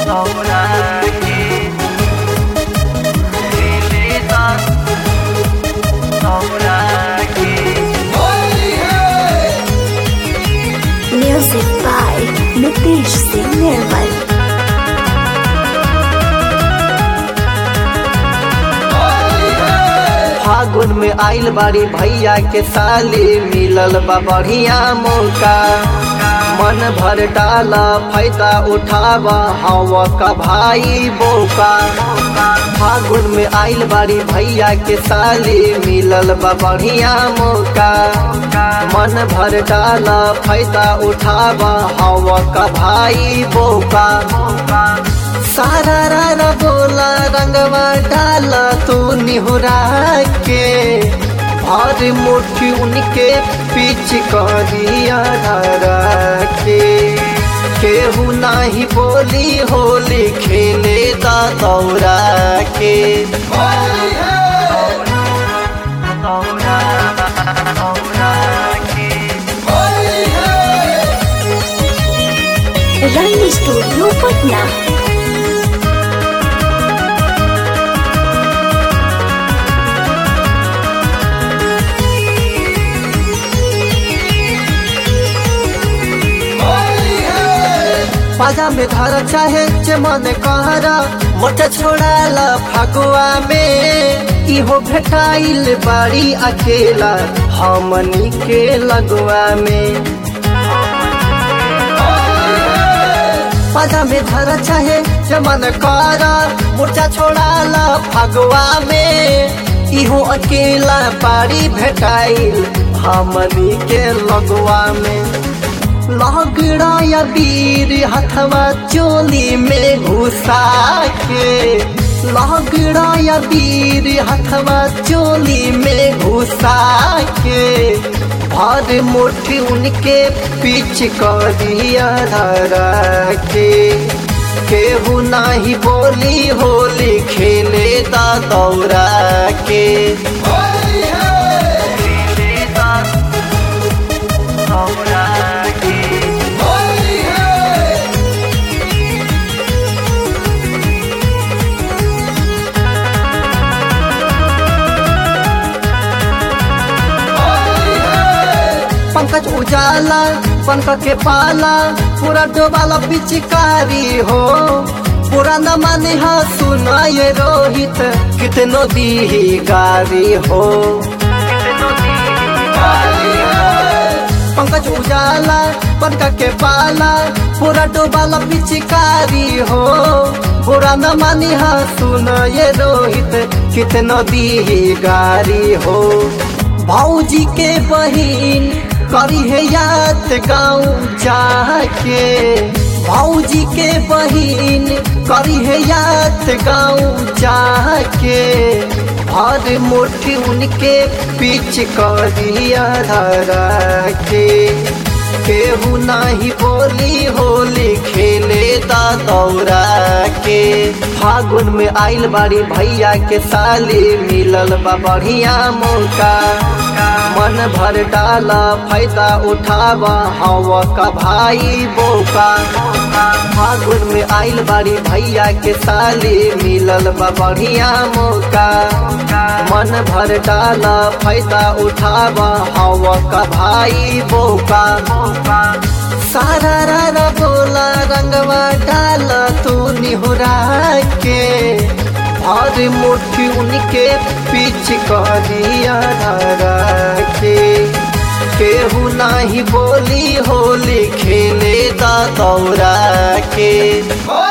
Music by Nitish Singh Nirmal. फागुन में आइल बाड़ी भैया के साली मिलल बा बढ़िया मौका मन भर डाला फायदा उठावा हवा का भाई बोका फागुन में आइल बाड़ी भैया के साली मिलल बा बढ़िया मौका मन भर डाला फायदा उठावा हवा का भाई बोका सारा रारा बोला रंगवा डाला तू निहुरा के और मुट्ठी उनके पीछ करिया धरा के केहू नाही बोली होली खेले दा दौरा के Run Studio Patna. पाजा में धर चाहे चमन कहरा मोट छोड़ाला फगुआ में इहो भेटाइल बाड़ी अकेला हमनी के लगुआ में पाजा में धर चाहे चमन कहरा मोर्चा छोड़ाला फगुआ में इहो अकेला बाड़ी भेटाइल हमनी के लगुआ में लगड़ा या वीर हथवा चोली में घुसा के लगड़ा या वीर हथवा चोली में घुसा के भर मुट्ठी उनके पीछ करिया धरा के केहू नाही बोली होली खेले दा दौरा के पंकज उजाला पंकज के पाला पूरा डोबाला पिचकारी हो पूरा न माने हा सुना ये रोहित कितनो दी गारी हो पंकज उजाला पंकज के पाला पूरा डोबाला पिचकारी हो पूरा न मानी हा सुना ये रोहित कितनो दी गारी हो भौजी के बहिन करी है याद गाँव जाके भौजी के बहिन करी है याद गाँव जाके भर मुट्ठी उनके पीछ करिया धरा के केहू नाही बोली होली खेले दा दौरा के फागुन में आइल बाड़ी भैया के साली मिलल बा बढ़िया मौका मन भर डाला फायदा उठावा हवा का भाई बोका फागुन में आइल बाड़ी भैया के साली मिलल बा बढ़िया मौका मन भर डाला फायदा उठावा हवा का भाई बोका सारा रारा बोला रंगवा डाला तू निहुरा के और मुट्ठी उनके पीछ करिया धरा के केहू नाही बोली होली खेले दा दौरा के